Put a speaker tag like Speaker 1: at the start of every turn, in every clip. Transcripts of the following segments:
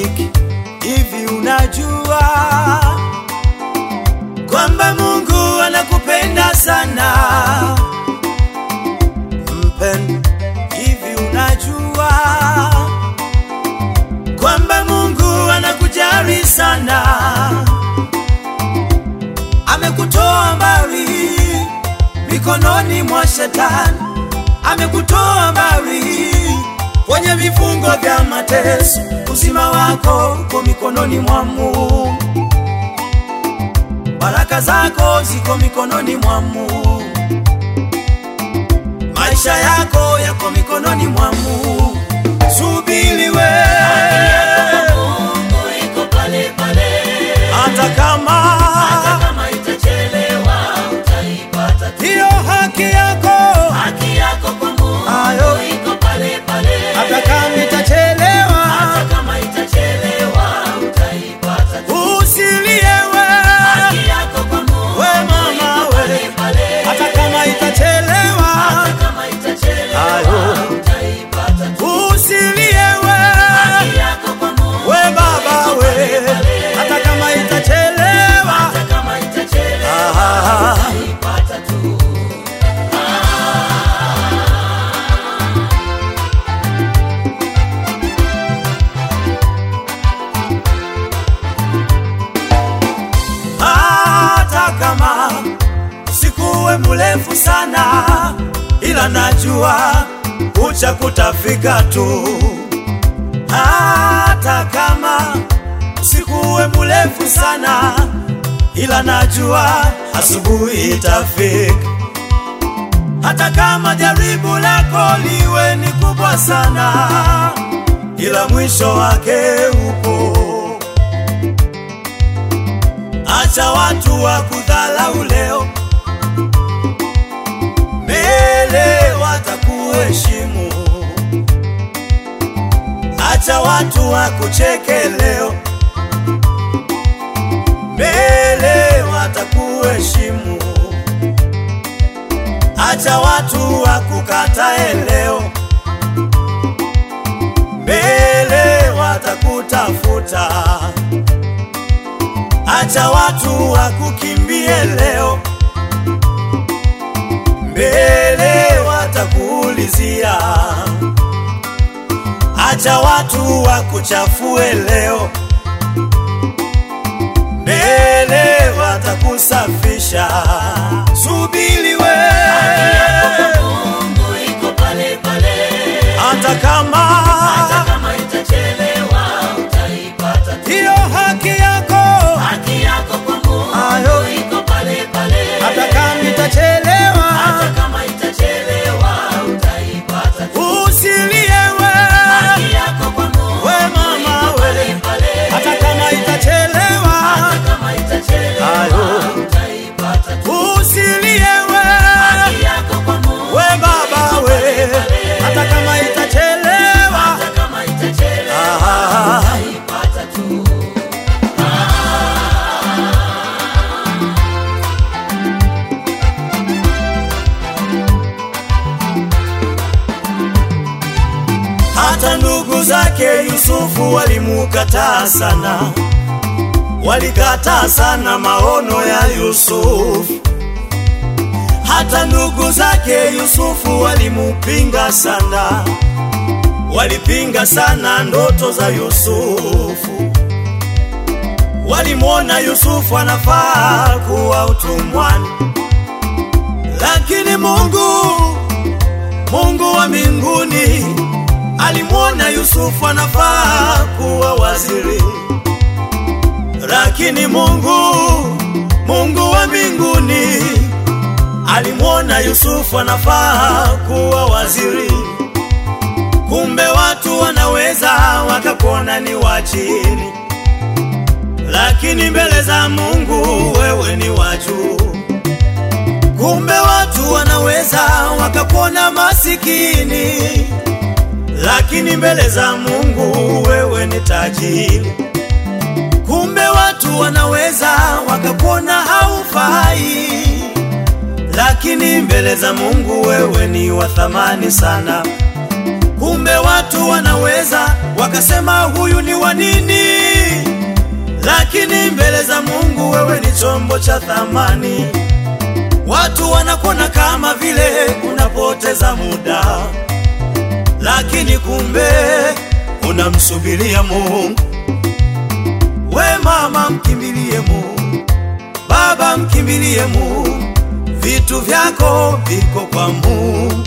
Speaker 1: rafiki, hivi unajua kwamba Mungu anakupenda sana mpendwa? Hivi unajua kwamba Mungu anakujali sana, amekutoa mbali mikononi mwa shetani, amekutoa mbali kwenye vifungo vya mateso. Uzima wako uko mikononi mwa Mungu, baraka zako ziko mikononi mwa Mungu, maisha yako yako mikononi mwa Mungu. Subiri we,
Speaker 2: Mungu iko pale pale,
Speaker 1: hata kama
Speaker 2: hata kama itachelewa utaipata tu.
Speaker 1: hiyo haki yako,
Speaker 2: Haki yako kwa Mungu
Speaker 1: Ayo.
Speaker 2: iko pale pale,
Speaker 1: hata kama itachelewa,
Speaker 2: hata kama itachelewa utaipata tu.
Speaker 1: usilie we,
Speaker 2: Haki yako kwa Mungu
Speaker 1: we mama
Speaker 2: iko pale
Speaker 1: we,
Speaker 2: pale,
Speaker 1: hata kama itachelewa,
Speaker 2: hata kama itachelewa
Speaker 1: Ayo.
Speaker 2: utaipata tu.
Speaker 1: usilie we,
Speaker 2: Haki yako kwa Mungu
Speaker 1: we baba we, hata kama itachelewa,
Speaker 2: hata kama itachelewa
Speaker 1: ah,
Speaker 2: utaipata tu.
Speaker 1: hata kama usikuwe mrefu sana, ila najua ucha kutafika tu. Hata kama usikuwe mrefu sana, ila najua asubuhi itafika. Hata kama jaribu lako liwe ni kubwa sana, ila mwisho wake upo. Acha watu wa kudhalau leo, mbele watakuheshimu. Acha watu wa kucheke leo, mbele watakuheshimu. Acha watu wa kukatae leo, mbele watakutafuta. Acha watu wakukimbie leo, mbele watakuulizia. Acha watu wakuchafue leo, mbele watakusafisha. Subiri we,
Speaker 2: Mungu iko pale pale,
Speaker 1: hata kama
Speaker 2: hata kama itachelewa utaipata tu.
Speaker 1: hiyo haki yako,
Speaker 2: Haki yako kwa Mungu
Speaker 1: Ayo.
Speaker 2: iko pale pale,
Speaker 1: hata kama itachelewa,
Speaker 2: hata kama itachelewa utaipata tu.
Speaker 1: usilie we,
Speaker 2: Haki yako kwa Mungu
Speaker 1: we mama
Speaker 2: iko pale
Speaker 1: we,
Speaker 2: pale,
Speaker 1: hata kama itachelewa,
Speaker 2: hata kama itachelewa
Speaker 1: Ayo.
Speaker 2: utaipata tu.
Speaker 1: usilie we,
Speaker 2: Haki yako kwa Mungu
Speaker 1: we baba we, hata kama itachelewa,
Speaker 2: hata kama itachelewa
Speaker 1: ah,
Speaker 2: utaipata tu.
Speaker 1: hata ndugu zake Yusufu walimukataa sana, walikataa sana maono ya Yusufu. Hata ndugu zake Yusufu walimupinga sana, walipinga sana ndoto za Yusufu. Walimwona Yusufu anafaa kuwa utumwani, lakini Mungu, Mungu wa mbinguni alimwona Yusufu anafaa kuwa waziri, lakini Mungu, Mungu wa mbinguni alimwona Yusufu anafaa kuwa waziri. Kumbe watu wanaweza wakakuona ni wa chini, lakini mbele za Mungu wewe ni wa juu. Kumbe watu wanaweza wakakuona masikini, lakini mbele za Mungu wewe ni tajiri. Kumbe watu wanaweza wakakuona haufai, lakini mbele za Mungu wewe ni wa thamani sana. Kumbe watu Watu wanaweza wakasema huyu ni wa nini, lakini mbele za Mungu wewe ni chombo cha thamani. Watu wanakuona kama vile unapoteza muda, lakini kumbe unamsubiria Mungu. We mama, mkimbilie Mungu. Baba, mkimbilie Mungu. Vitu vyako viko kwa Mungu.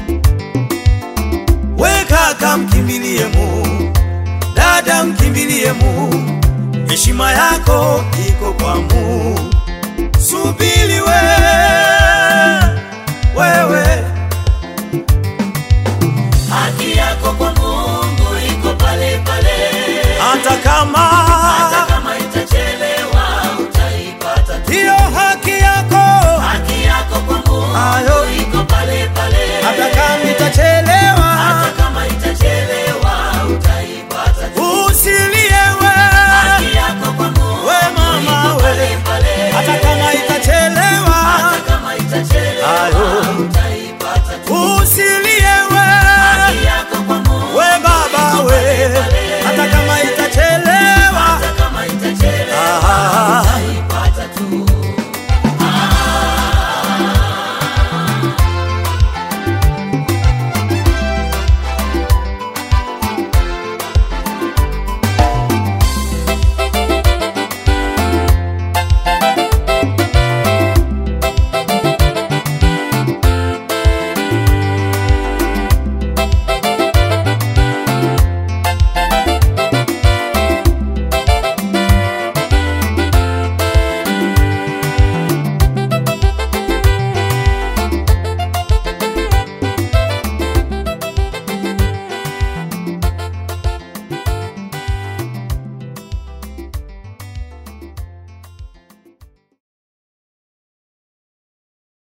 Speaker 1: We kaka, mkimbilie Mungu. Dada, mkimbilie Mungu. Heshima yako iko kwa Mungu. Subiri we